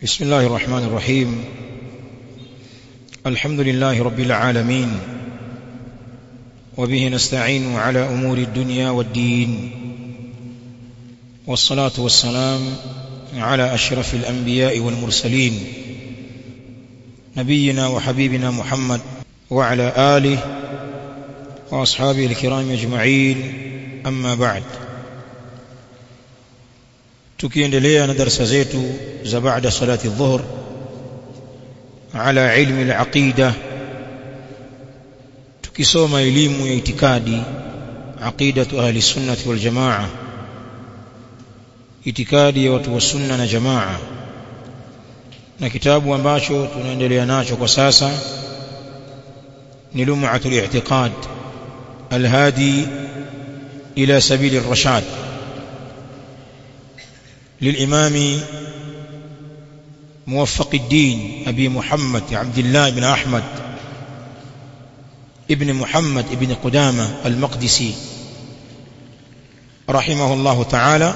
بسم الله الرحمن الرحيم الحمد لله رب العالمين وبه نستعين على أمور الدنيا والدين والصلاة والسلام على أشرف الأنبياء والمرسلين نبينا وحبيبنا محمد وعلى آله وأصحابه الكرام أجمعين أما بعد tukiendelea na darasa zetu za baada salati dhuhr ala ilmi al-aqida tukisoma elimu ya itikadi aqidatu ahli sunnati wal jamaa itikadi ya watu wa sunna na jamaa na kitabu ambacho tunaendelea nacho kwa sasa ni lum'atul i'tiqad al-hadi ila sabili ar-rashad للإمام موفق الدين أبي محمد عبد الله بن أحمد ابن محمد ابن قدامة المقدسي رحمه الله تعالى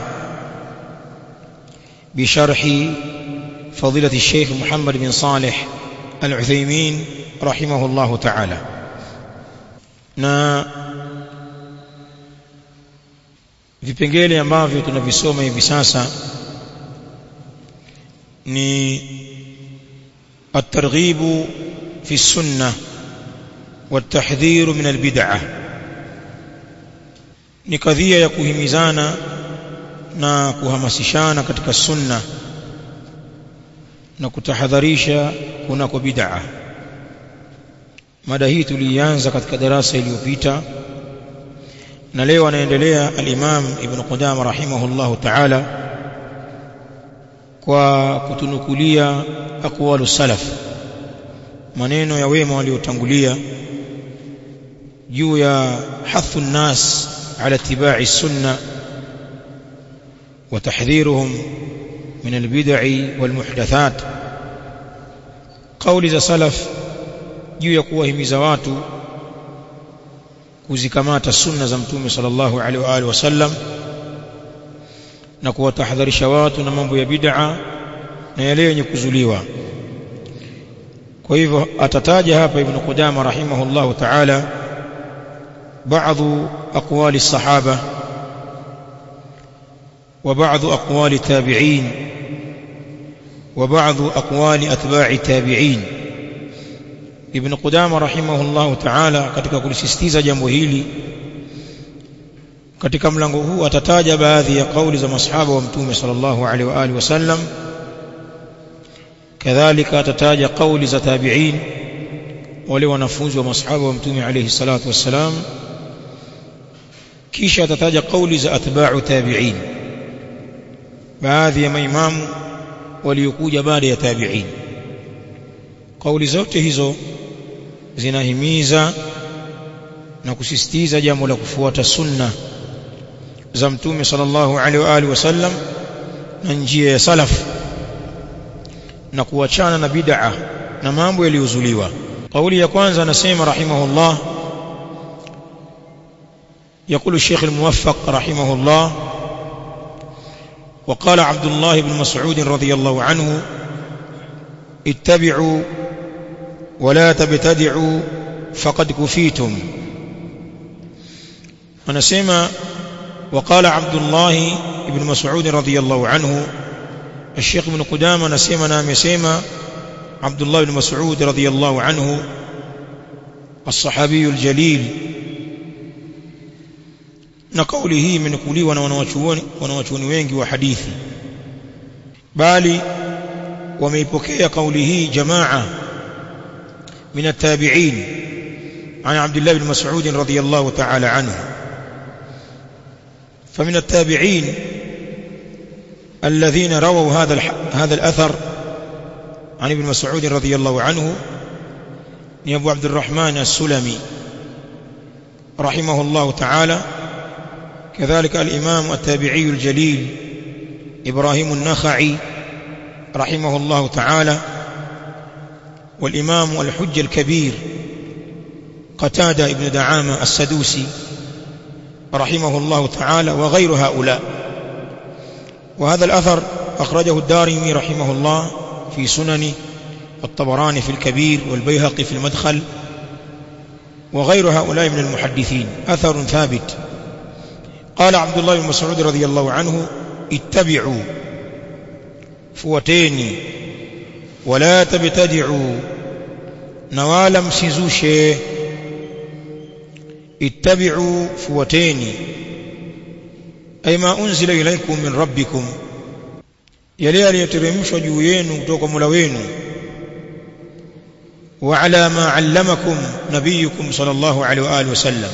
بشرح فضيلة الشيخ محمد بن صالح العثيمين رحمه الله تعالى na vipengele ambavyo tunavisoma hivi sasa ni الترغيب في السنة والتحذير من البدعة ni kadhia ya kuhimizana na kuhamasishana katika sunna na kutahadharisha kunako bid'a mada hii tulianza katika darasa iliyopita na leo anaendelea al-Imam Ibn Qudama rahimahullahu ta'ala kwa kutunukulia aqwalu salaf maneno ya wema waliotangulia juu ya hathu nnas ala ittiba'i sunna wa tahdhiruhum min albid'i wal muhdathat kauli za salaf juu ya kuwahimiza watu kuzikamata sunna za mtume sallallahu alaihi wa alihi wasallam na kuwatahadharisha watu na mambo ya bid'a na yale yenye kuzuliwa kwa hivyo atataja hapa ibn Qudama rahimahullahu ta'ala baadhi aqwali sahaba وبعض أقوال التابعين وبعض أقوال أتباع التابعين Ibn Qudama rahimahullahu ta'ala katika kulisisitiza jambo hili katika mlango huu atataja baadhi ya kauli za masahaba wa mtume sallallahu alaihi wa alihi wasallam kadhalika atataja kauli za tabi'in wale wanafunzi wa masahaba wa mtume alaihi salatu wassalam kisha atataja kauli za atba'u tabi'in baadhi ya maimamu waliokuja baada ya tabi'in kauli zote hizo zinahimiza na kusisitiza jambo la kufuata sunna za mtume sallallahu alaihi wa alihi wasallam na njia ya salaf na kuachana na bid'a na mambo yaliyozuliwa kauli ya kwanza anasema rahimahullah يقول الشيخ الموفق رحمه الله وقال عبد الله بن مسعود رضي الله عنه اتبعوا ولا تبتدعوا فقد كفيتم ونسمى وقال عبد الله بن مسعود رضي الله عنه الشيخ ابن قدامة نسمى نام يسمى عبد الله بن مسعود رضي الله عنه الصحابي الجليل نقوله من قولي ونوachuni wanawachuoni wengi wa hadithi bali wameipokea kauli hii jamaa من التابعين عن عبد الله بن مسعود رضي الله تعالى عنه فمن التابعين الذين رووا هذا هذا الأثر عن ابن مسعود رضي الله عنه أبو عبد الرحمن السلمي رحمه الله تعالى كذلك الإمام التابعي الجليل إبراهيم النخعي رحمه الله تعالى والإمام الحج الكبير قتادة ابن دعامة السدوسي رحمه الله تعالى وغير هؤلاء وهذا الأثر أخرجه الدارمي رحمه الله في سننه والطبراني في الكبير والبيهقي في المدخل وغير هؤلاء من المحدثين أثر ثابت قال عبد الله بن مسعود رضي الله عنه اتبعوا فوتيني ولا تبتدعوا نوالا msizushe اتبعوا فوتيني أي ما أنزل إليكم من ربكم yale yaliyoteremshwa juu yenu kutoka Mola wenu wa ala ma allamakum nabiyukum sallallahu alaihi wa alihi wasallam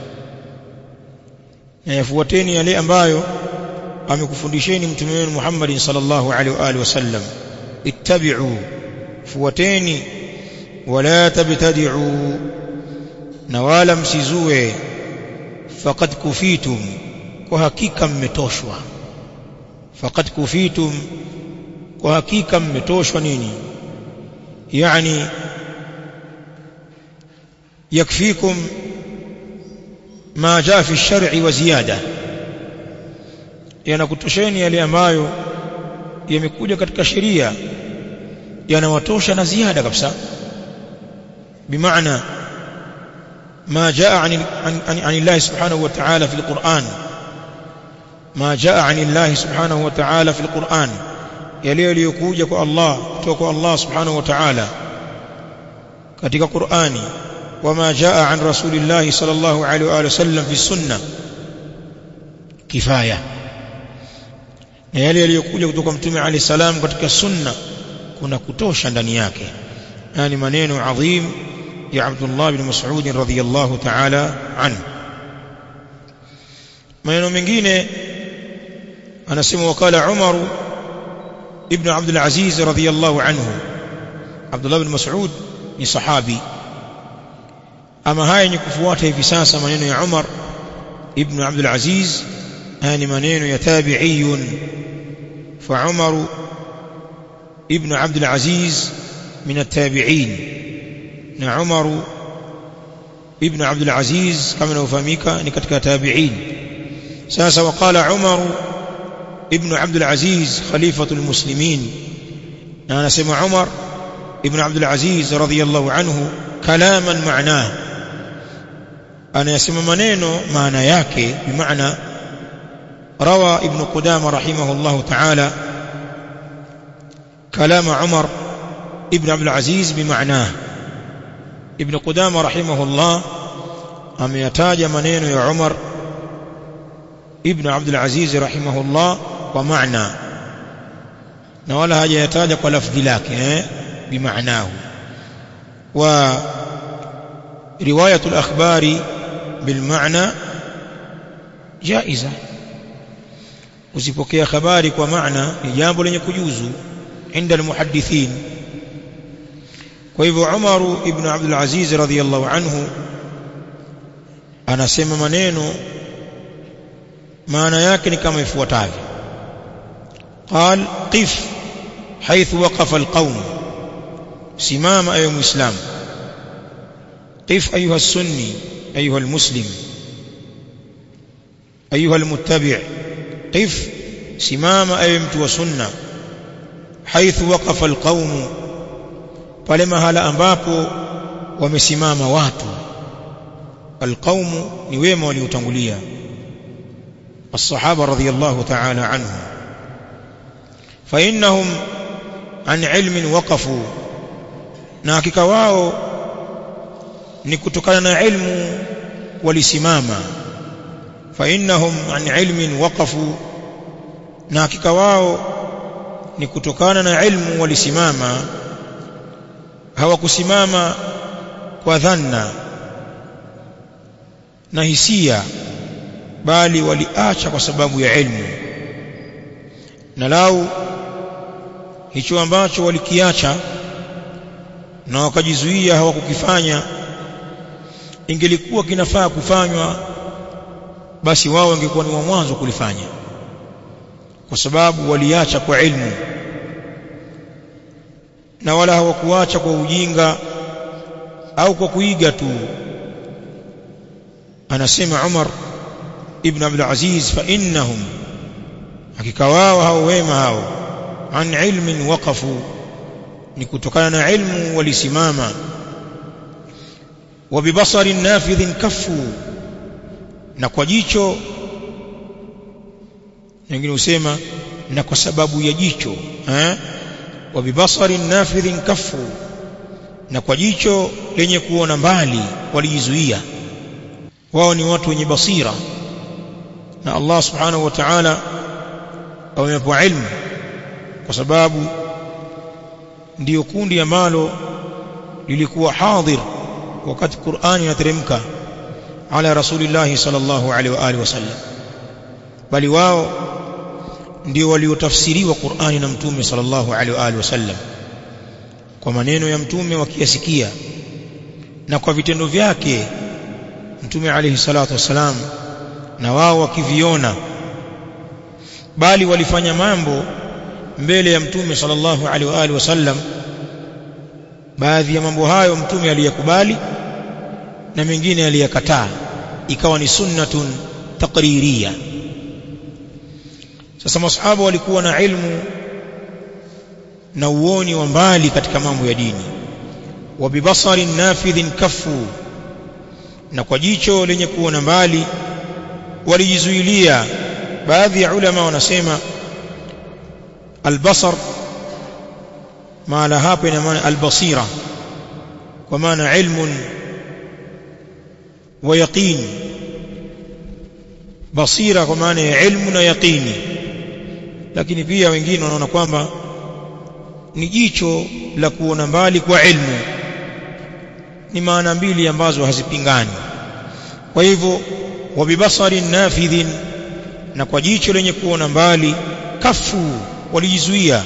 na yafuateni yale ambayo amekufundisheni mtume wenu Muhammad sallallahu alaihi wa alihi wasallam ittabi'u fuateni wala tabtadi'u na wala msizue faqad kufitum kwa hakika mmetoshwa faqad kufitum kwa hakika mmetoshwa nini yani yakfikum ma jaa fi shar'i wa ziyada yanakutosheni yale ambayo yamekuja katika sheria yanawatosha na ziada kabisa bimaana ما جاء عن عن عن الله سبحانه وتعالى في القرآن ما جاء عن الله سبحانه وتعالى في القرآن yale yaliyokuja kwa Allah kutoka kwa Allah subhanahu wa ta'ala katika Qur'ani wama jaa an rasulillahi sallallahu alaihi wa sallam fi sunna kifaya na yale yaliyokuja kutoka mtume alayhi salam katika sunna kuna kutosha ndani yake yani maneno adhim ya Abdullah bin Mas'ud radhiyallahu ta'ala anhu maneno mengine anasema wakala Umar ibn Abdul Aziz radhiyallahu anhu Abdullah bin Mas'ud ni sahabi ama haya ni kufuata hivi sasa maneno ya Umar ibn Abdul Aziz haya ni maneno ya tabi'iyun fa Umar ibn Abdul Aziz min at-tabi'in na Umar ibn Abdul Aziz kama inafahamika ni katika tabi'in sasa waqala Umar ibn Abdul Aziz khalifatul muslimin na anasema Umar ibn Abdul Aziz radhiyallahu anhu kalaman ma'nahu anayasema maneno maana yake bimaana rawa ibn Qudama rahimahullah ta'ala كلام عمر ابن عبد العزيز بمعناه ابن قدامة رحمه الله أميتاج منين يا عمر ابن عبد العزيز رحمه الله ومعنى نولا هاجة يتاج ولفظ لك بمعناه ورواية الأخبار بالمعنى جائزة usipokea habari kwa maana ni jambo lenye kujuzu عند المحدثين kwa hivyo Umar ibn Abdul Aziz radhiyallahu anhu anasema maneno maana yake ni kama ifuatavyo قال قف حيث وقف القوم simama ayo muislam قف ايها السني ايها المسلم ايها المتبع قف simama ayo mtu wa sunna haithu waqafa alqaum pale mahala ambapo wamesimama watu alqaum ni wema waliotangulia الصحابه رضي الله تعالى عنهم فانهم عن علم وقفوا na hakika wao ni kutokana na ilmu walisimama fa innahum an ilmin waqafu na hakika wao ni kutokana na ilmu walisimama hawakusimama kwa dhanna na hisia bali waliacha kwa sababu ya ilmu na lau hicho ambacho walikiacha na wakajizuia hawakukifanya ingelikuwa kinafaa kufanywa basi wao wangekuwa ni wa mwanzo kulifanya kwa sababu waliacha kwa ilmu na wala hawakuacha kwa ujinga au kwa kuiga tu anasema Umar ibn Abdul Aziz fa innahum hakika wao hao wema hao an ilmin waqafu ni kutokana na ilmu walisimama wa bibasarin nafidhin kafu na kwa jicho wengine husema na kwa sababu ya jicho eh wa bibasarin nafidhin kafu na kwa jicho lenye kuona mbali walijizuia wao ni watu wenye basira na Allah subhanahu wa ta'ala amepewa ilmu kwa sababu ndiyo kundi ambalo lilikuwa hadhir wakati Qur'ani inateremka ala rasulillah sallallahu alaihi wa alihi wasallam bali wao ndio waliotafsiriwa Qur'ani na mtume sallallahu alaihi wa alihi wasallam kwa maneno ya mtume wakiyasikia na kwa vitendo vyake mtume alayhi salatu wasalam na wao wakiviona bali walifanya mambo mbele ya mtume sallallahu alaihi wa alihi wasallam baadhi ya mambo hayo mtume aliyakubali na mengine aliyakataa ikawa ni sunnatun taqririya sasa masahaba walikuwa na ilmu na uoni wa mbali katika mambo ya dini wa bibasarin nafidhin kafu na kwa jicho lenye kuona mbali walijizuilia baadhi ya ulama wanasema albasar maana hapa ina maana albasira kwa maana ilmun wa yaqin basira kwa maana ya ilmu na yaqini lakini pia wengine wanaona kwamba ni jicho la kuona mbali kwa ilmu ni maana mbili ambazo hazipingani kwa hivyo wabibasarin nafidhin na kwa jicho lenye kuona mbali kafu walijizuia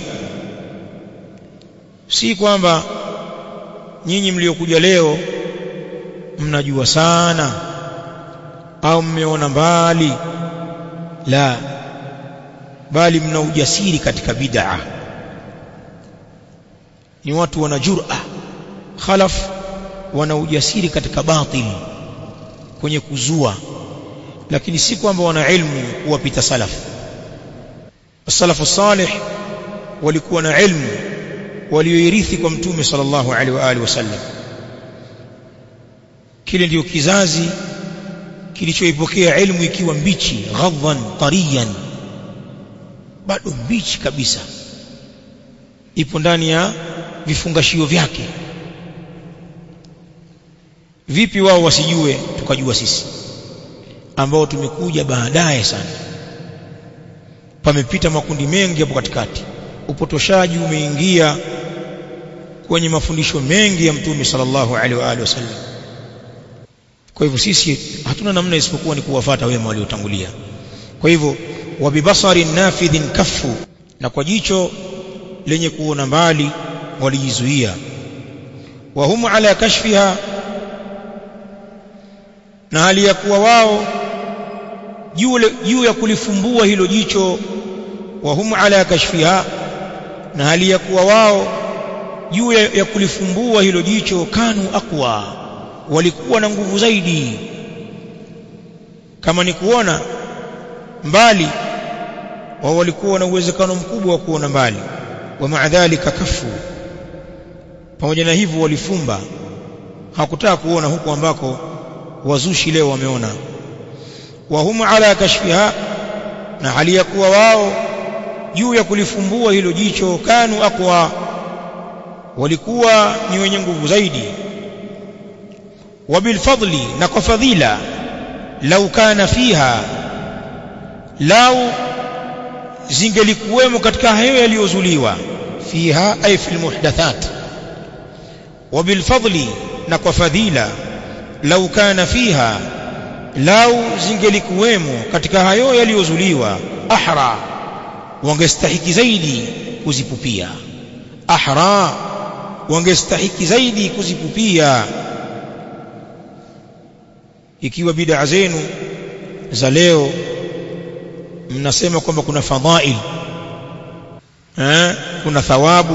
si kwamba nyinyi mliokuja leo mnajua sana au mmeona mbali la bali mna ujasiri katika bid'a ni watu wana jur'a khalaf wana ujasiri katika batil kwenye kuzua lakini si kwamba wana ilmu kuwapita salaf salafu salih walikuwa na ilmu walioirithi kwa mtume sallallahu alaihi wa alihi wasallam kile ndio kizazi kilichoipokea ilmu ikiwa mbichi ghadhan tariyan bado mbichi kabisa ipo ndani ya vifungashio vyake vipi wao wasijue tukajua sisi ambao tumekuja baadaye sana pamepita makundi mengi hapo katikati upotoshaji umeingia kwenye mafundisho mengi ya mtume sallallahu alaihi wa alihi wasallam kwa hivyo sisi hatuna namna isipokuwa ni kuwafata wema waliotangulia kwa hivyo wabibasarin nafidhin kafu na kwa jicho lenye kuona mbali walijizuia wa hum ala kashfiha na hali ya kuwa wao juu ya kulifumbua hilo jicho wa hum ala kashfiha na hali ya kuwa wao juu ya, ya kulifumbua hilo jicho kanu aqwa walikuwa na nguvu zaidi kama ni kuona mbali wao walikuwa na uwezekano mkubwa wa kuona mbali wa maadhalika kafu pamoja na hivyo walifumba hakutaka kuona huku ambako wazushi leo wameona wa hum ala kashfiha na hali ya kuwa wao juu ya kulifumbua hilo jicho kanu aqwa walikuwa ni wenye nguvu zaidi wabilfadli na kwa fadhila lau kana fiha lau zingelikuwemo katika hayo yaliyozuliwa fiha ay fil muhdathat wabilfadli na kwa fadhila lau kana fiha lau zingelikuwemo katika hayo yaliyozuliwa ahra wangestahiki zaidi kuzipupia ahra wangestahiki zaidi kuzipupia ikiwa bid'a zenu za leo mnasema kwamba kuna fadhail eh kuna thawabu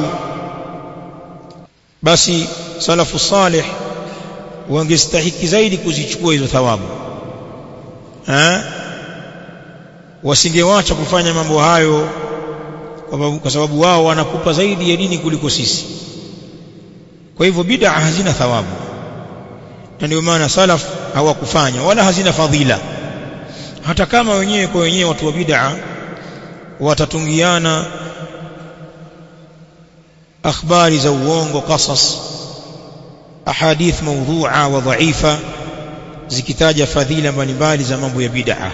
basi salafu salih wangestahiki zaidi kuzichukua hizo thawabu eh wasingewacha kufanya mambo hayo kwa sababu wao wanakupa zaidi ya dini kuliko sisi kwa hivyo bid'a hazina thawabu na ndio maana salaf hawakufanya wala hazina fadhila hata kama wenyewe kwa wenyewe watu wa bid'a watatungiana akhbari za uongo qasas ahadith mawdhu'a wa dha'ifa zikitaja fadhila mbalimbali za mambo ya bid'a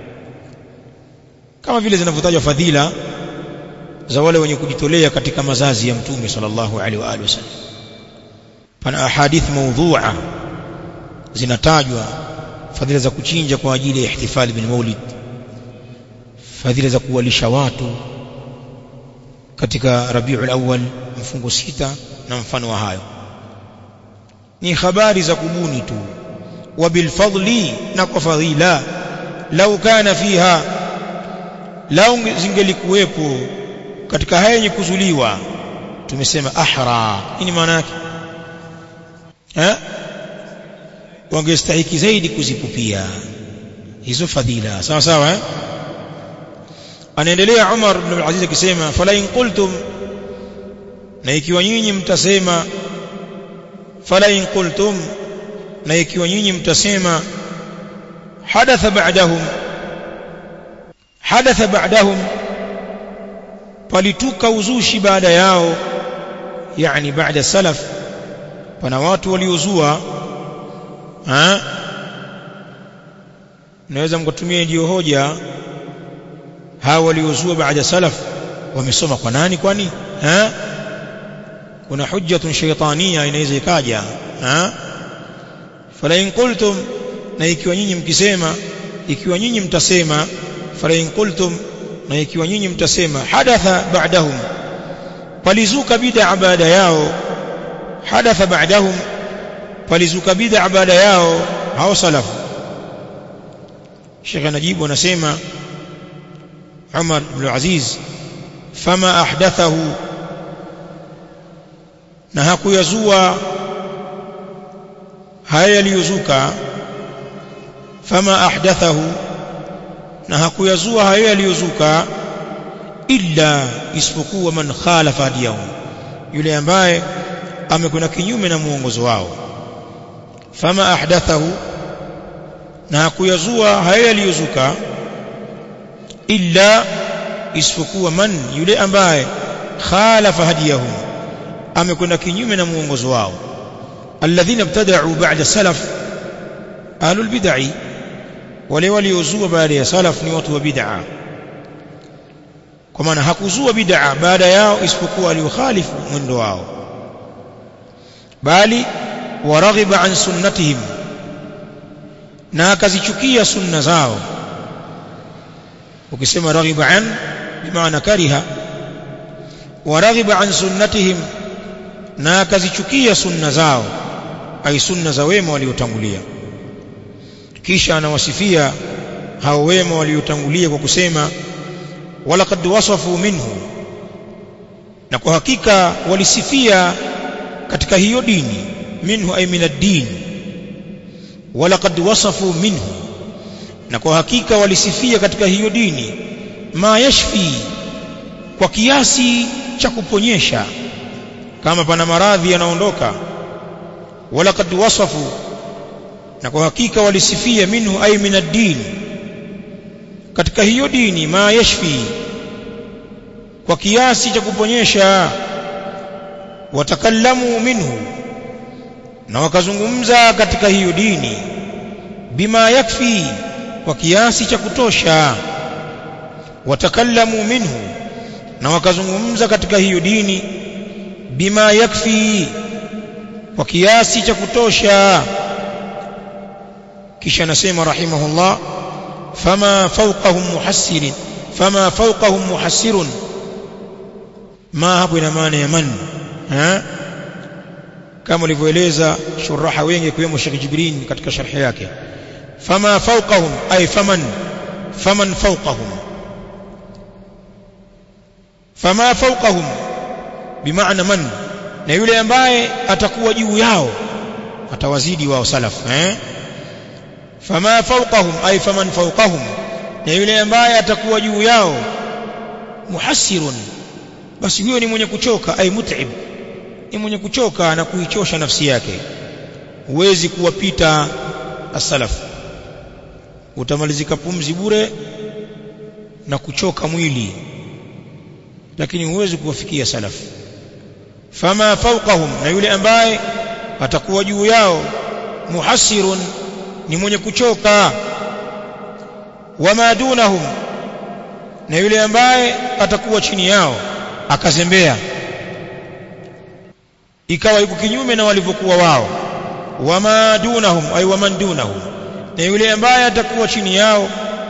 kama vile zinavyotajwa fadhila za wale wenye kujitolea katika mazazi ya mtume sallallahu alaihi wa alihi wasallam pana ahadith mawdhu'a zinatajwa fadhila za kuchinja kwa ajili ya ihtifali bin maulid fadhila za kuwalisha watu katika Rabiul Awwal mfungo sita na mfano wa hayo ni habari za kubuni tu wa bil fadli na kwa fadhila lau kana fiha lau zingelikuwepo katika haya yenye kuzuliwa tumesema ahra nini maana yake eh wangestahiki zaidi kuzipupia hizo fadhila sawa sawa eh anaendelea Umar ibn al-Aziz akisema fala in qultum na ikiwa nyinyi mtasema fala in qultum na ikiwa nyinyi mtasema hadatha ba'dahum hadatha ba'dahum palituka uzushi baada yao yani baada salaf pana watu waliozua ha naweza mkatumia ndio hoja hawa waliozua baada salaf wamesoma kwa nani kwani ha kuna hujjatun shaytania inaweza ikaja ha fala in qultum na ikiwa nyinyi mkisema ikiwa nyinyi mtasema fala in qultum na ikiwa nyinyi mtasema hadatha ba'dahum palizuka bid'a baada yao hadatha ba'dahum palizuka bid'a baada yao hao salafu Sheikh anajibu anasema Umar ibn Aziz fama ahdathahu na hakuyazua haya yaliyozuka fama ahdathahu na hakuyazua hayo yaliyozuka illa isipokuwa man khalafa hadiyahu yule ambaye amekwenda kinyume na muongozo wao fama ahdathahu na hakuyazua hayo yaliyozuka illa isipokuwa man yule ambaye khalafa hadiyahu amekwenda kinyume na muongozo wao alladhina ibtada'u ba'da salaf ahlul bid'ah wale waliozua baada ya salaf ni watu wa bid'a kwa maana hakuzua bid'a baada yao isipokuwa aliokhalifu mwendo wao bali waraghiba an sunnatihim na akazichukia sunna zao ukisema raghiba an bimaana kariha waraghiba an sunnatihim na akazichukia sunna zao ai sunna za wema waliotangulia kisha anawasifia hao wema waliotangulia kwa kusema walaqad wasafu minhu na kwa hakika walisifia katika hiyo dini minhu ay min ad-din walaqad wasafu minhu na kwa hakika walisifia katika hiyo dini ma yashfi kwa kiasi cha kuponyesha kama pana maradhi yanaondoka walaqad wasafu na kwa hakika walisifia minhu ay min ad-din katika hiyo dini ma yashfi kwa kiasi cha kuponyesha watakallamu minhu na wakazungumza katika hiyo dini bima yakfi kwa kiasi cha kutosha watakallamu minhu na wakazungumza katika hiyo dini bima yakfi kwa kiasi cha kutosha kisha anasema rahimahullah fama fawqahum muhassirin fama fawqahum muhassirun ma hapo ina maana ya man ha kama ulivyoeleza shuraha wengi kiwemo Sheikh Jibrin katika sharhi yake fama fawqahum ay faman faman fawqahum fama fawqahum bimaana man na yule ambaye atakuwa juu yao atawazidi wao salaf eh fama fawqahum ay faman fawqahum na yule ambaye atakuwa juu yao muhassirun basi huyo ni mwenye kuchoka ay mut'ib ni mwenye kuchoka na kuichosha nafsi yake huwezi kuwapita as-salaf utamalizika pumzi bure na kuchoka mwili lakini huwezi kuwafikia salaf fama fawqahum na yule ambaye atakuwa juu yao muhassirun ni mwenye kuchoka wama dunahum na yule ambaye atakuwa chini yao akazembea ikawa yuko kinyume na walivyokuwa wao wama dunahum ay waman dunahum na yule ambaye atakuwa chini yao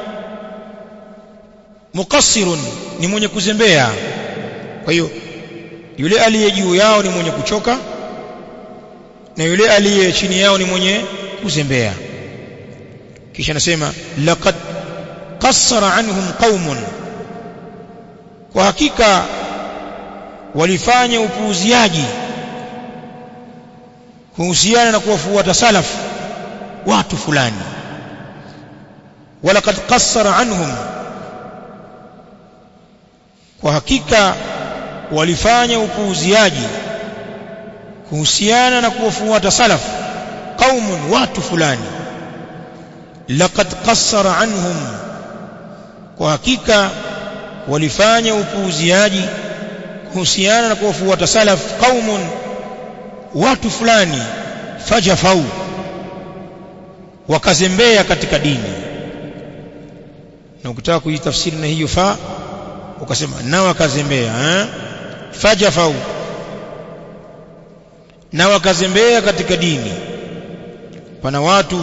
muqassirun ni mwenye kuzembea kwa hiyo yule aliye juu yao ni mwenye kuchoka na yule aliye chini yao ni mwenye kuzembea kisha nasema laqad qassara anhum qaumun kwa hakika walifanya upuuziaji kuhusiana na kuwafuata salaf watu fulani walaqad qassara anhum kwa hakika walifanya upuuziaji kuhusiana na kuwafuata salaf qaumun watu fulani laqad qassara anhum kwa hakika walifanya upuuziaji kuhusiana na kuwafuata salaf qaumun watu fulani fajafau wakazembea katika dini na ukitaka kujitafsiri na hiyo fa ukasema na wakazembea eh fajafau na wakazembea katika dini pana watu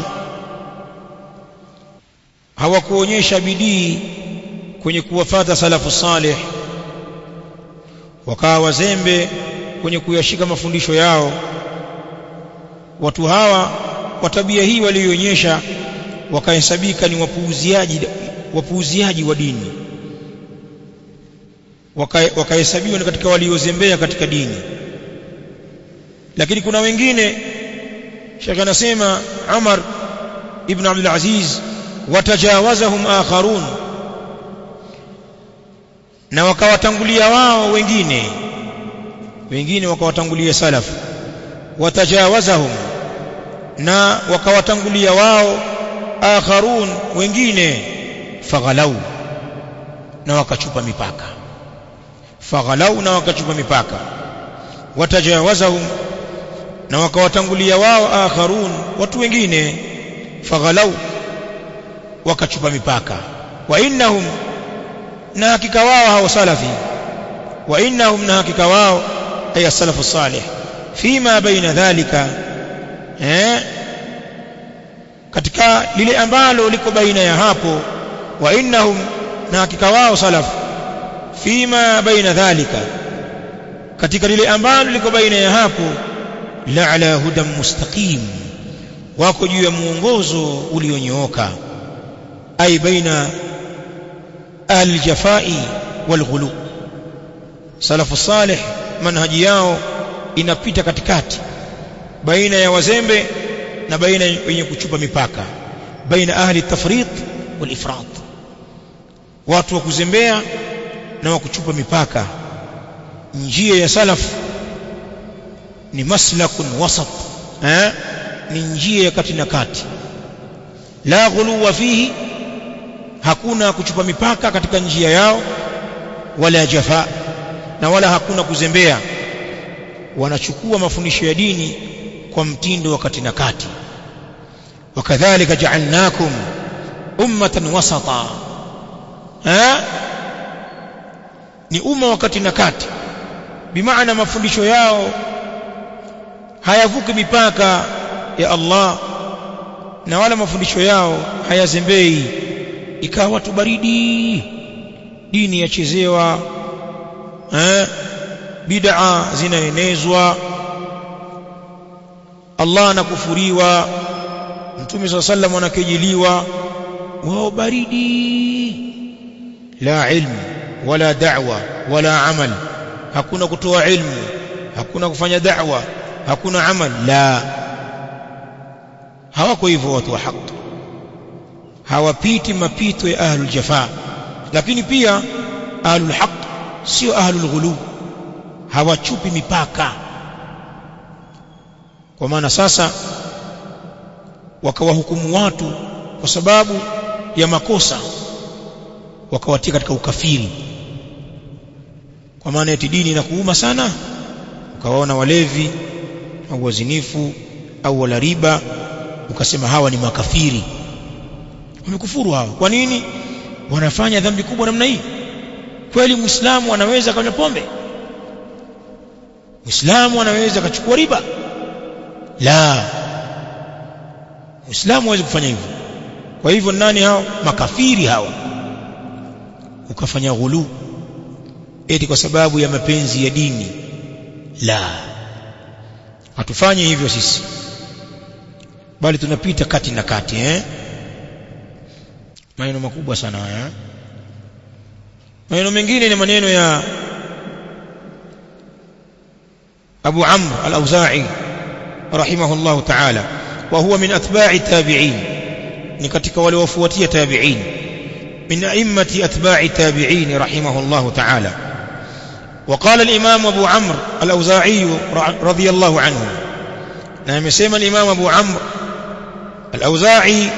hawakuonyesha bidii kwenye kuwafata salafu salih wakawa wazembe kwenye kuyashika mafundisho yao watu hawa kwa tabia hii walionyesha wakahesabika ni wapuuziaji wapuuziaji wa dini wakahesabiwa waka ni katika waliozembea katika dini lakini kuna wengine Sheikh anasema Umar ibn Abdul Aziz watajawazahum akharun na wakawatangulia wao wengine wengine wakawatangulia salaf watajawazahum na wakawatangulia wao akharun wengine faghalau na wakachupa mipaka faghalau na wakachupa mipaka watajawazahum na wakawatangulia wao akharun watu wengine faghalau wakachupa mipaka wa innahum na hakika wao hao salafi wa innahum na hakika wao ay salafu salih fima baina dhalika eh katika lile ambalo liko baina ya hapo wa innahum na hakika wao salaf fima baina dhalika katika lile ambalo liko baina ya hapo la ala hudan mustaqim wako juu ya muongozo ulionyooka ay baina aljafai walghulu salafu salih manhaji yao inapita katikati baina ya wazembe na baina wenye kuchupa mipaka baina ahli tafrit wal ifrat watu wa kuzembea na wa kuchupa mipaka njia ya salaf ni maslakun wasat eh ni njia ya kati na kati la ghuluwa fihi hakuna kuchupa mipaka katika njia yao wala jafa na wala hakuna kuzembea wanachukua mafundisho ya dini kwa mtindo wa kati na kati wakadhalika ja'alnakum ummatan wasata ha ni umma wakati na kati bimaana mafundisho yao hayavuki mipaka ya Allah na wala mafundisho yao hayazembei ikawa watu baridi dini yachezewa eh bid'a zinaenezwa Allah anakufuriwa Mtume صلى الله عليه anakejeliwa wao baridi la ilmu wala da'wa wala amal hakuna kutoa ilmu hakuna kufanya da'wa hakuna amal la hawako hivyo watu wa haki hawapiti mapito ya ahlul jafa lakini pia ahlul haq sio ahlul ghulu hawachupi mipaka kwa maana sasa wakawahukumu watu kwa sababu ya makosa wakawatia katika ukafiri kwa maana eti dini inakuuma sana ukawaona walevi au wazinifu au wala riba ukasema hawa ni makafiri wamekufuru hawa kwa nini wanafanya dhambi kubwa namna hii kweli muislamu anaweza kanywa pombe muislamu anaweza akachukua riba la muislamu hawezi kufanya hivyo kwa hivyo nani hao makafiri hawa ukafanya ghulu eti kwa sababu ya mapenzi ya dini la hatufanyi hivyo sisi bali tunapita kati na kati eh maneno makubwa sana haya maneno mengine ni maneno ya Abu Amr al-Auza'i rahimahullah ta'ala wa huwa min atba'i tabi'in ni katika wale wafuatia tabi'in min a'immati atba'i tabi'in rahimahullah ta'ala وقال الإمام أبو عمرو الأوزاعي رضي الله عنه نعم يسمى الإمام أبو عمرو الأوزاعي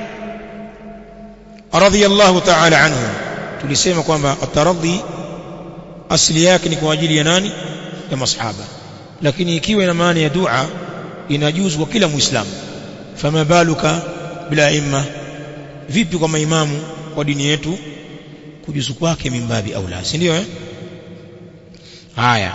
رضي الله تعالى عنه tulisema kwamba ataradhi asili yake ni kwa ajili ya nani ya masahaba lakini ikiwa ina maana ya dua inajuzu kwa kila muislamu fama baluka bila imma vipi kwa maimamu wa dini yetu kujuzu kwake mimbabi au la si ndio eh haya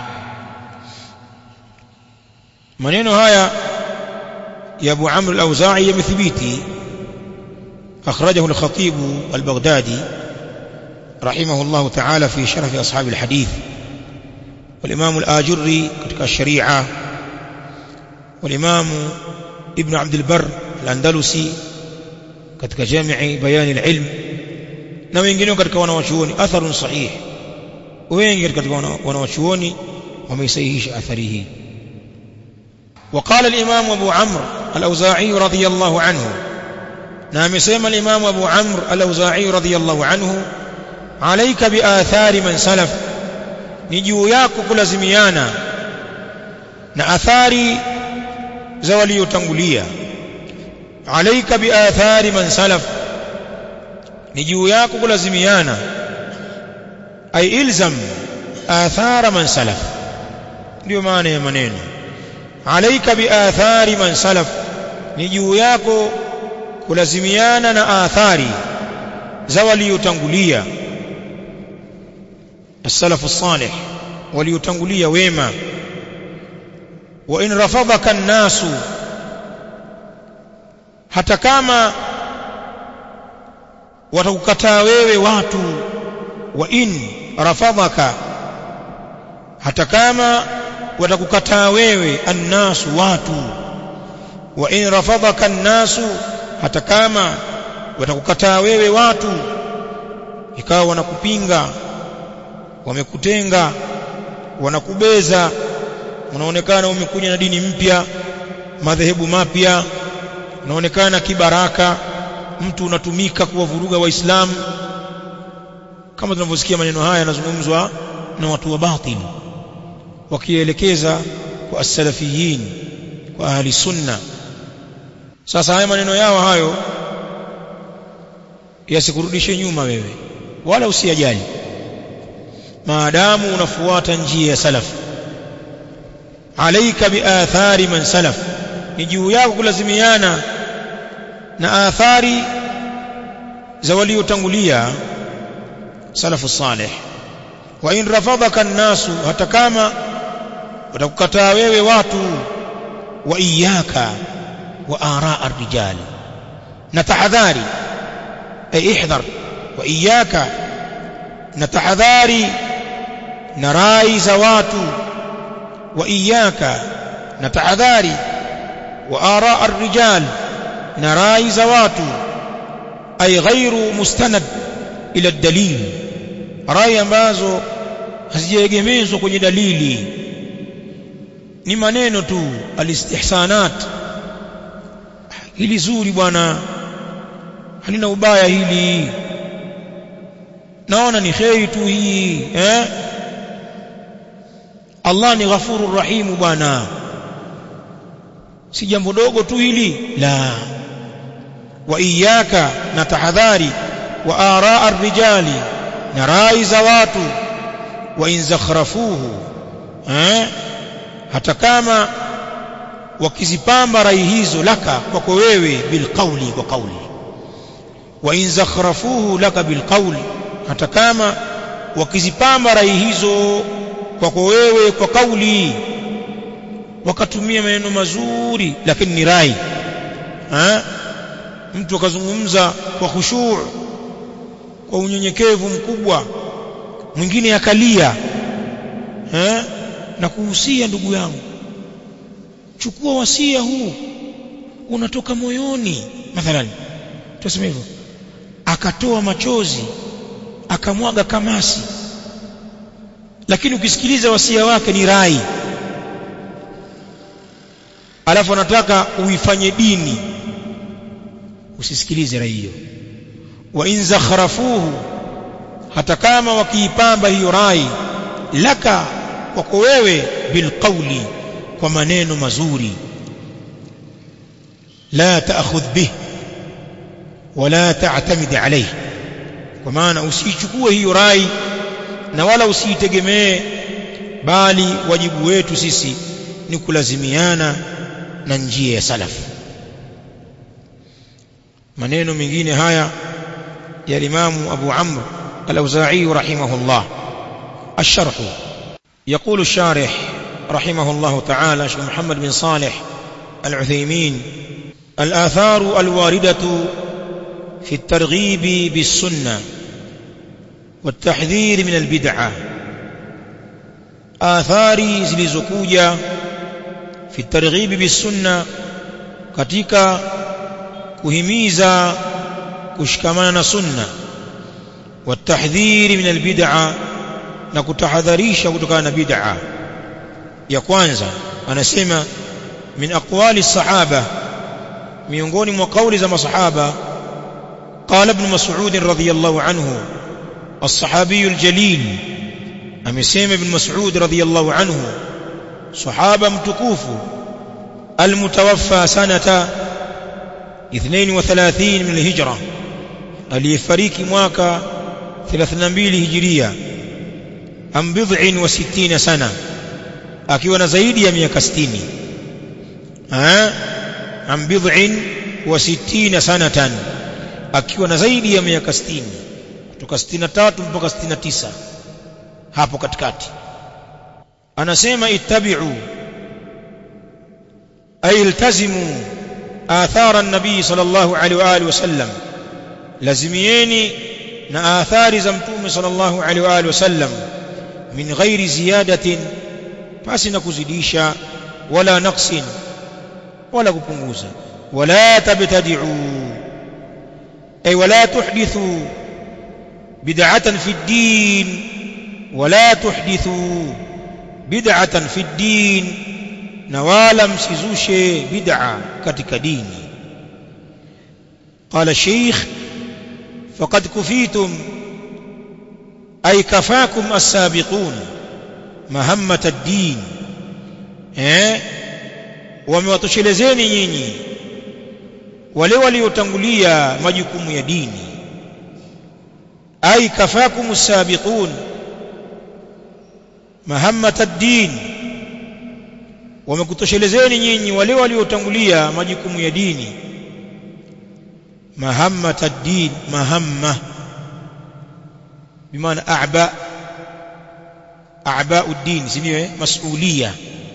maneno haya ya Abu Amr al-Auza'i yamethibiti akhrajahu al-Khatib al-Baghdadi رحمه الله تعالى في شرف أصحاب الحديث والإمام الآجري كتك الشريعة والإمام ابن عبد البر الأندلسي كتك جامع بيان العلم na wengine katika wanawachuoni atharun sahih wengi katika wanawachuoni wameisahihisha athari hii وقال الإمام أبو عمرو الأوزاعي رضي الله عنه نعم سيما الإمام أبو عمرو الأوزاعي رضي الله عنه alaika biathari man salaf ni juu yako kulazimiana na athari za waliotangulia alaika biathari man salaf ni juu yako kulazimiana ay ilzam athara man salaf ndio maana ya maneno alaika biathari man salaf ni juu yako kulazimiana na athari za waliotangulia السلف الصالح وليتنقلي ويما وإن رفضك الناس hata kama watakukataa wewe watu wa in rafadhaka hata kama watakukataa wewe annasu watu wa in rafadhaka annasu hata kama watakukataa wewe watu ikawa wanakupinga wamekutenga wanakubeza unaonekana umekuja na dini mpya madhehebu mapya unaonekana kibaraka mtu unatumika kuwavuruga waislamu kama tunavyosikia maneno haya yanazungumzwa na watu wa batili wakielekeza kwa as-salafiyin kwa ahli sunna sasa haya maneno yao hayo yasikurudishe nyuma wewe wala usiyajali maadamu unafuata njia ya salaf alaika biathari man salaf ni juu yako kulazimiana na athari za waliotangulia salafu salih wa in rafadhaka an-nasu hata kama watakukataa wewe watu wa iyaka wa araa ar-rijal na tahadhari ay ihdhar wa iyaka na tahadhari na rai za watu wa iyaka na tahadhari wa araa ar-rijal na rai za watu ay ghairu mustanad ila dalil rai ambazo hazijaegemezwa kwenye dalili ni maneno tu alistihsanat hili zuri bwana halina ubaya hili naona ni kheri tu hii eh Allah ni ghafurur rahimu bwana si jambo dogo tu hili la wa iyaka na tahadhari wa araa ar-rijali na rai za watu wa in zakhrafuhu eh hata kama wakizipamba rai hizo laka kwako wewe bilqauli kwa kauli wa in zakhrafuhu laka bilqauli hata kama wakizipamba rai hizo kwako wewe kwa kauli wakatumia maneno mazuri lakini ni rai ha? mtu akazungumza kwa khushuu kwa unyenyekevu mkubwa mwingine akalia eh na kuhusia ndugu yangu chukua wasia huu unatoka moyoni mathalan tuseme hivyo akatoa machozi akamwaga kamasi lakini ukisikiliza wasia wake ni rai alafu anataka uifanye dini usisikilize rai hiyo wa in zakhrafuhu hata kama wakiipamba hiyo rai laka kwako wewe bilqauli kwa maneno mazuri la taakhudh bih wala ta'tamid alayhi kwa maana usiichukue hiyo rai na wala usiitegemee bali wajibu wetu sisi ni kulazimiana na njia ya salaf maneno mengine haya ya Imam Abu Amr Al-Auza'i rahimahullah الشرح يقول الشارح رحمه الله تعالى شيخ محمد بن صالح العثيمين الآثار الواردة في الترغيب بالسنة والتحذير من البدعة آثار zilizokuja في الترغيب بالسنة katika kuhimiza kushikamana na sunna والتحذير من البدعة na kutahadharisha kutokana na bid'a ya kwanza anasema min aqwali sahaba miongoni mwa kauli za masahaba قال ابن مسعود رضي الله عنه الصحابي الجليل amesema ibn Mas'ud radhiyallahu anhu sahaba mtukufu almutawaffa sanata 32 min alhijra aliyefariki mwaka 32 hijiria am bid'in wa 60 sana akiwa na zaidi ya miaka 60 ah am bid'in wa 60 sanatan akiwa na zaidi ya miaka 60 kutoka 63 mpaka 69 hapo katikati anasema ittabi'u ay iltazimu athara an-nabii sallallahu alaihi wa alihi wasallam lazimieni na athari za mtume sallallahu alaihi wa alihi wasallam min ghairi ziyadatin pasi na kuzidisha wala naqsin wala kupunguza wala tabtadi'u ay wala tuhdithu bid'atan fi ad-din ولا تحدثوا بدعة في الدين نوالا مسيزوشي بدعة كتك ديني قال الشيخ فقد كفيتم أي كفاكم السابقون مهمة الدين eh wamewatoshelezeni nyinyi wale waliotangulia majukumu ya dini ai kafakum sabiqun mahammata ad-din wamekutoshelezeni nyinyi wale waliotangulia majukumu ya dini mahammata ad-din mahamma bimaana a'ba a'ba ad-din sivyo mas'uliyya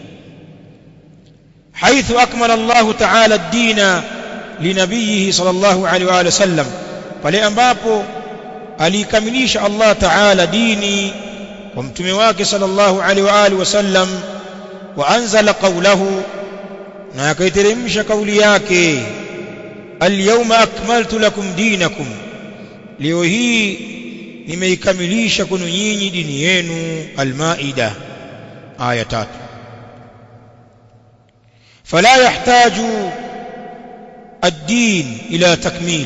حيث أكمل الله تعالى الدين لنبيه صلى الله عليه وآله وسلم pale ambapo alikamilisha Allah Ta'ala dini kwa mtume wake sallallahu alaihi wa alihi wasallam wa anzala qawlahu na akaiteremsha kauli yake alyawma akmaltu lakum dinakum leo hii nimeikamilisha kwenu nyinyi dini yenu almaida aya tatu fala yahtaju ad-din ila takmil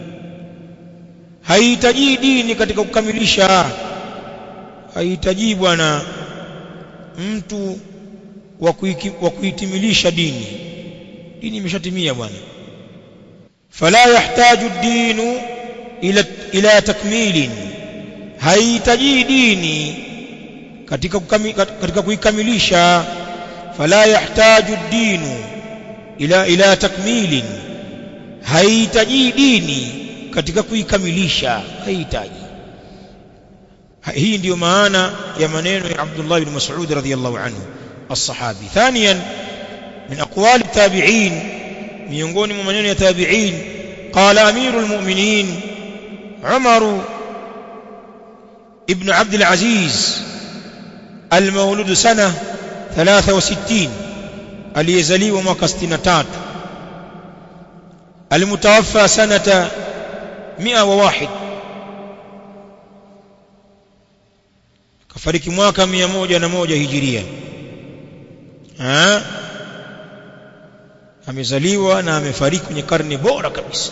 haihitaji dini katika kukamilisha haihitaji bwana mtu wa kuitimilisha dini dini imeshatimia bwana fala yahtaju ad-dinu ila ila takmilin haihitaji dini katika kukami, katika kuikamilisha fala yahtaju ad-dinu ila ila takmilin haihitaji dini katika kuikamilisha haihitaji hii ndiyo maana ya maneno ya Abdullah ibn Mas'ud radhiyallahu anhu الصحابي ثانيا من أقوال التابعين miongoni mwa maneno ya tabi'in qala amirul mu'minin Umar ibn Abd al-Aziz المولود سنة 63 aliyezaliwa mwaka 63 المتوفى سنة 101 kafariki mwaka 101 hijiria ha amezaliwa na amefariki kwenye karne bora kabisa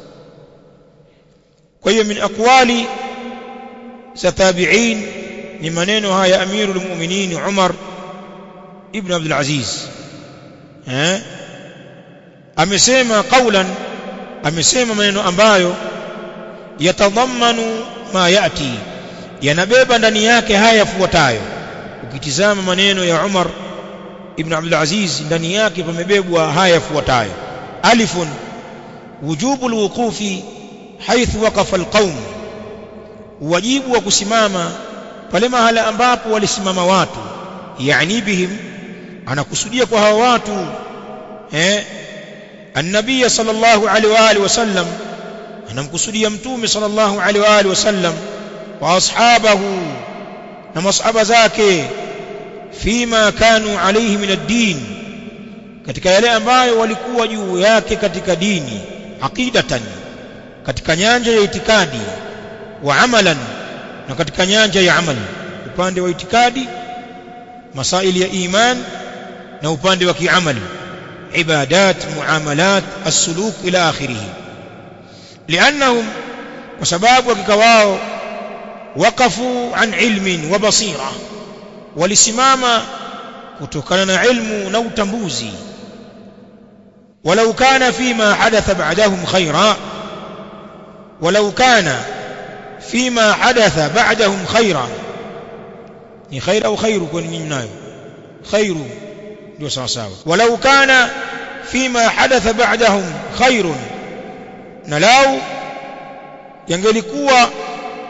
kwa hiyo min aqwali za tabi'in ni maneno haya amirul mu'minin Umar ibn Abdul Aziz eh amesema qaulan amesema maneno ambayo yatadhammanu ma yati yanabeba ndani yake haya yafuatayo ukitizama maneno ya Umar ibn Abdul Aziz ndani yake pamebebwa haya yafuatayo alifun wujubu alwuqufi haithu waqafa alqaum wajibu wa kusimama pale mahala ambapo walisimama watu yani bihim anakusudia kwa hawa watu eh النبي صلى الله عليه واله وسلم anamkusudia mtume sallallahu alaihi wa alihi wasallam wa ashabahu na masahaba zake fima kanu alayhi min ad-din katika yale ambayo walikuwa juu yake katika dini aqidatan katika nyanja ya itikadi wa amalan na katika nyanja ya amali upande wa itikadi masaili ya iman na upande wa kiamali ibadat muamalat as-suluk ila akhirih liannahum kwa sababu hakika wao waqafu an ilmin wa basira walisimama kutokana na ilmu na utambuzi walau kana fima hadatha ba'dahum khaira walau kana fima hadatha ba'dahum khaira ni khaira au khairu kwa nyinyi nayo khairu ndio sawa sawa walau kana fima hadatha ba'dahum khairun na lau yangelikuwa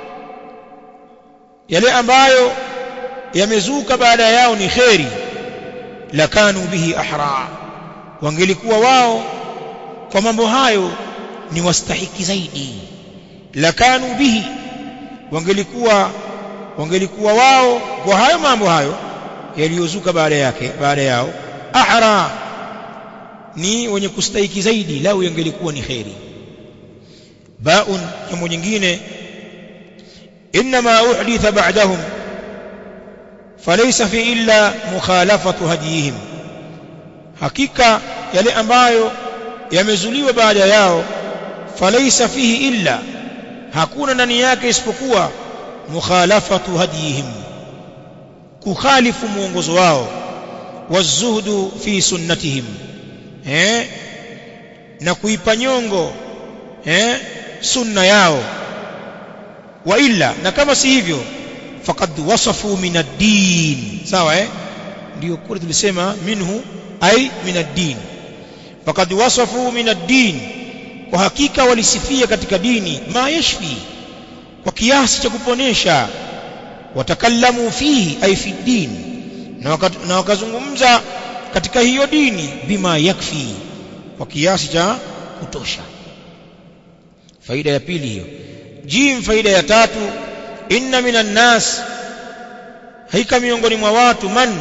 yale ambayo yamezuka baada yao ni kheri lakanu bihi ahra wangelikuwa wao kwa mambo hayo ni wastahiki zaidi lakanu bihi wangelikuwa wangelikuwa wao kwa hayo mambo hayo yaliyozuka baada yake baada yao ahra ni wenye kustahiki zaidi lau yangelikuwa ni kheri baun jambo nyingine inma uhditha ba'dahum falaysa fi illa mukhalafatu hadiyihim hakika yale ambayo yamezuliwa baada yao falaysa fihi illa hakuna ndani yake isipokuwa mukhalafatu hadiyihim kukhalifu muongozo wao wazuhdu fi sunnatihim eh na kuipa nyongo eh sunna yao wa illa na kama si hivyo faqad wasafu min ad-din sawa eh ndio kule tulisema minhu ai min ad-din faqad wasafu min ad-din kwa hakika walisifia katika dini ma yashfi kwa kiasi cha kuponesha watakallamu fihi ai fi din na wakazungumza katika hiyo dini bima yakfi kwa kiasi cha kutosha faida ya pili hiyo jim faida ya tatu inna minan nas haika miongoni mwa watu man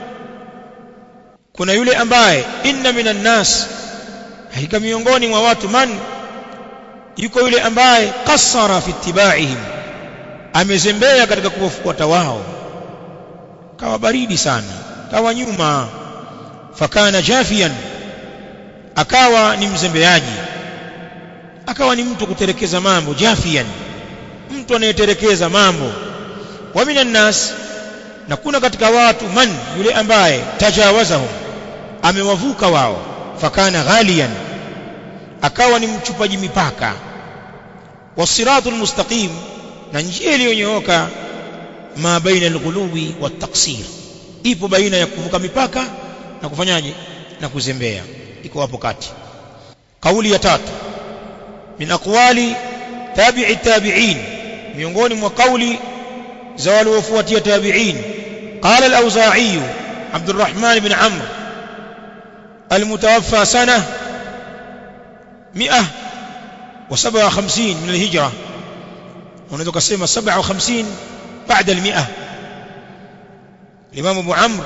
kuna yule ambaye inna minan nas haika miongoni mwa watu man yuko yule ambaye qassara fi ittibaihim amezembea katika kuwafuata wao kawa baridi sana kawa nyuma fakana jafian akawa ni mzembeaji akawa ni mtu kuterekeza mambo jafian mtu anayeterekeza mambo wa minan nas na kuna katika watu man yule ambaye tajawazahum amewavuka wao fakana ghaliyan akawa ni mchupaji mipaka wasiratul mustaqim na njia iliyonyooka ma baina alghuluwi wattaqsir ipo baina ya kuvuka mipaka na kufanyaje na kuzembea iko hapo kati kauli ya tatu min aqwali tabi'i tabi'in miongoni mwa kauli za waliofuatia tabi'in qala al-auza'i عبد الرحمن بن عمرو المتوفى سنة مئة وسبعة وخمسين من الهجرة ونذكر سيما سبعة وخمسين بعد المئة الإمام أبو عمرو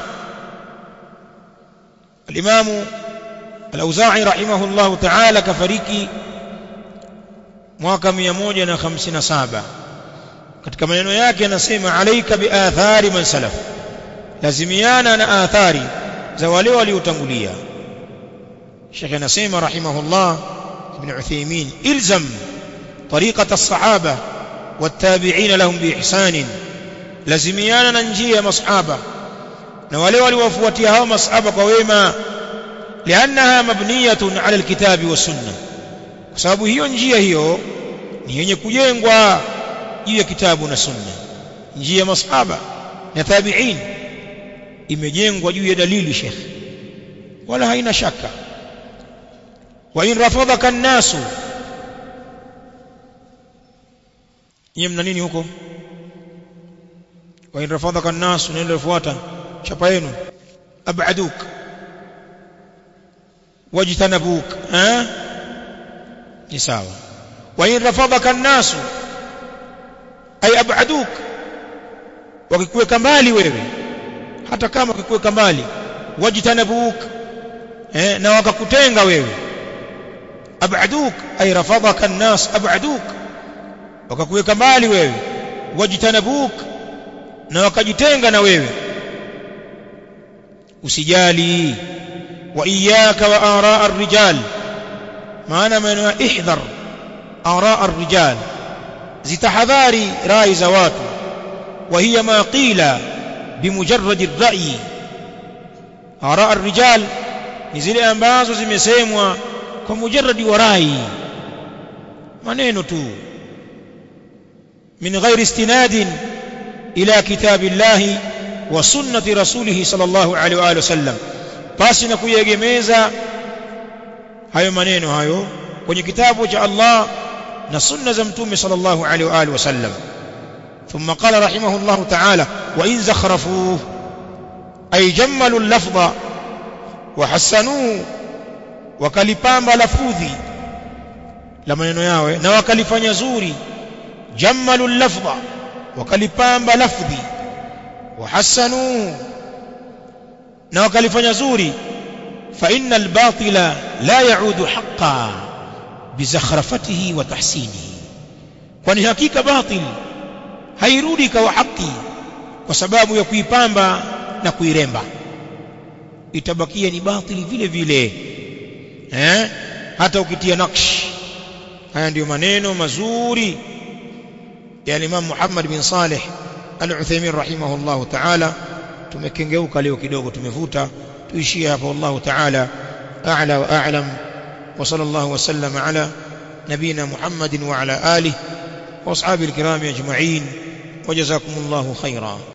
الإمام الأوزاعي رحمه الله تعالى كفريكي mwaka 157 katika maneno yake anasema alaika biathari man salaf lazimiana na athari za wale waliotangulia Sheikh anasema rahimahullah ibn Uthaymeen ilzam طريقة الصحابة والتابعين لهم بإحسان لازميانا na njia ya masahaba na wale waliowafuatia hao masahaba kwa wema liannaha mabniyatun ala alkitabi wasunna kwa sababu hiyo njia hiyo ni yenye kujengwa juu ya kitabu na sunna njia ya masahaba na tabi'in imejengwa juu ya dalili Sheikh wala haina shaka wa in rafadhaka an-nasu nyie mna nini huko wa in rafadhaka an-nasu neno lifuata chapa yenu ab'aduk wajtanabuk eh ni sawa wa in rafadhaka an-nasu ay ab'aduk wakikuweka mbali wewe hata kama wakikuweka mbali wajtanabuk eh na wakakutenga wewe ab'aduk ay rafadhaka an-nas ab'aduk wakakuweka mbali wewe wajtanabuk na wakajitenga na wewe usijali wa iyyaka wa araa ar-rijal maana maneno ihdhar araa ar-rijal zitahadhari rai za watu wa hiya ma qila bimujarrad ar-ra'yi araa ar-rijal ni zile ambazo zimesemwa kwa mujarradi wa rai maneno tu من غير استناد إلى كتاب الله وسنة رسوله صلى الله عليه وآله وسلم basi na kuyegemeza hayo maneno hayo kwenye kitabu cha Allah na sunna za mtume sallallahu alaihi wa alihi wasallam ثم قال رحمه الله تعالى وإن زخرفوه أي جملوا اللفظ وحسنوه wakalipamba lafudhi la maneno yao na wakalifanya zuri جملوا اللفظ وكلبام لفظي وحسنوا na wakalifanya zuri fa innal batila la yaudu haqqan bizakhrafatihi wa tahsinihi kwani hakika batil hairudi kwa haki kwa sababu ya kuipamba na kuiremba itabakia ni batili vile vile eh hata ukitia nakshi haya ndiyo maneno mazuri ya Imam Muhammad bin Saleh Al-Uthaymeen rahimahullah ta'ala tumekengeuka leo kidogo tumevuta tuishie hapo wallahu ta'ala a'la wa a'lam wa sallallahu wa sallama ala nabina Muhammadin wa ala alihi wa ashabihi al-kiram ajma'in wa jazakumullahu khairan